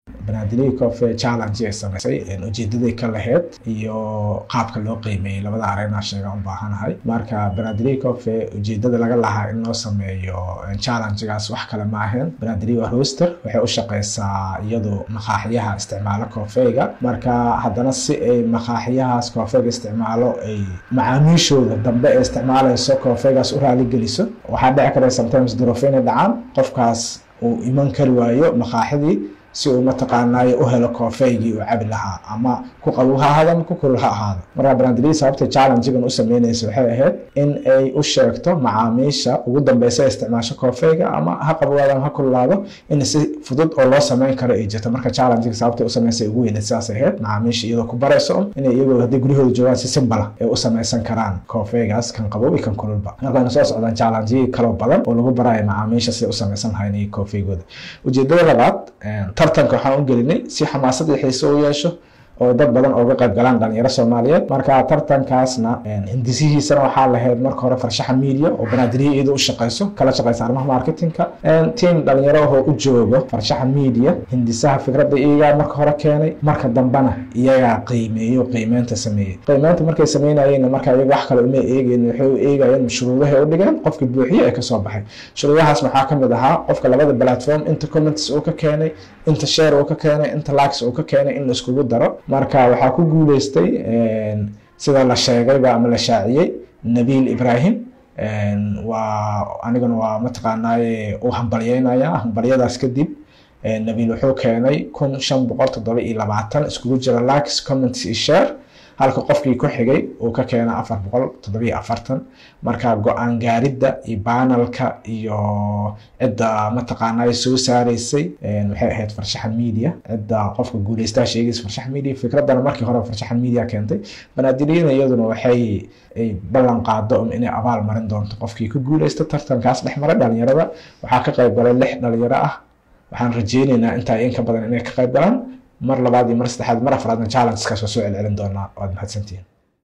banaadiriga cofe challenge ay samaysay ujeedaday ka laheyd iyo qaabka loo qiimeeyey labada arena sheegaan u baahanahay marka banaadiriga cofe ujeedada laga lahaa in loo sameeyo challengegaas wax kale ma ahayn banaadiriga roster waxay u shaqeysaa iyadu maqaaxiyaha isticmaalo coofeyga marka haddana si ay maqaaxiyahaas coofeyga isticmaalo ay macaamiishooda dambe ee isticmaalayso coofeygaas u raaligeliso waxaa dhici kara sometimes duruufo inay dhacaan qofkaas uu iman kari waayo maqaaxidii si uu mataqaanaayo u helo koofeygii uu cabi lahaa ama ku qabow ha ahaado ama ku kulul ha ahaado marka brandriya sababta challengegan u sameynaysa waxay ahayd in ay u sheegto macaamiisha ugu dambeysa isticmaasho koofeyga ama ha qabowaado ama ha kululaado in si fudud oo loo sameyn karo ay jirto marka challengega sababta u sameysay ugu weyneed sidaas ahayd macaamiisha iyadoo ku barayso inay iyagoo hadday guryahooda joogaan si simbala ay u sameysan karaan koofeygaas kan qabow iyo kan kululba marka wayna soo socdaan challengeyii kaloo badan oo lagu barayo macaamiisha si u sameysan lahayn iyo koofeygooda ujeedada labaad tartanka waxaan u gelinay si xamaasad iyo xiise u yeesho oo dad badan ooga qayb galaan dhalinyaro soomaaliyeed marka tartankaasna hindisihiisana waxaa lahayd marka hore farshaxa media oo banaadiriya iyada u shaqeyso kala shaqeysa arrimaha marketingka team dhalinyaro ahoo u joogo farshaxa media hindisaha fikradda iyagaa marka hore keenay marka dambena iyagaa qiimeeyo qiimeynta sameeyey qiimeynta markay sameynayeenna marka iyaga wax kale uma eegeen waxay u eegayeen shuruudahay u dhigeen qofkii buuxiye ee kasoo baxay shuruudahaas waxaa kamid ahaa qofka labada platform inta comments uu ka keenay inta share uu ka keenay inta likes uu ka keenay in la iskugu daro marka waxaa ku guuleystay sida la sheegayba ama la shaaciyey nabiil ibrahim waa anigana waa mataqaanaaye u hambalyeynaya hambalyadaas kadib nabiil wuxuu keenay kun shan boqol toddoba iyo labaatan iskugu jira likes comments iyo share halka qofkii ku xigay uu ka keena afar boqol toddobiyo afartan marka go-aan gaaridda iyo banalka iyo cidda mataqaanaa soo saaraysay waxay ahayd farshaxan media cidda qofka guuleystaa sheegaysa farshaxan media fikraddana markii hore farshaxan media keentay banaadiriyana iyaduna waxay ay ballan qaado inay abaal marin doonto qofkii ku guuleysta tartankaas dhex maray dhalinyarada waxaa ka qayb galay lix dhalinyaro ah waxaan rajeyneynaa intaa in ka badan inay ka qayb galaan mar labaad iyo mar saddexaad mar afraadna challengeskaas waa soo celcelin doonaa waad mahadsantihiin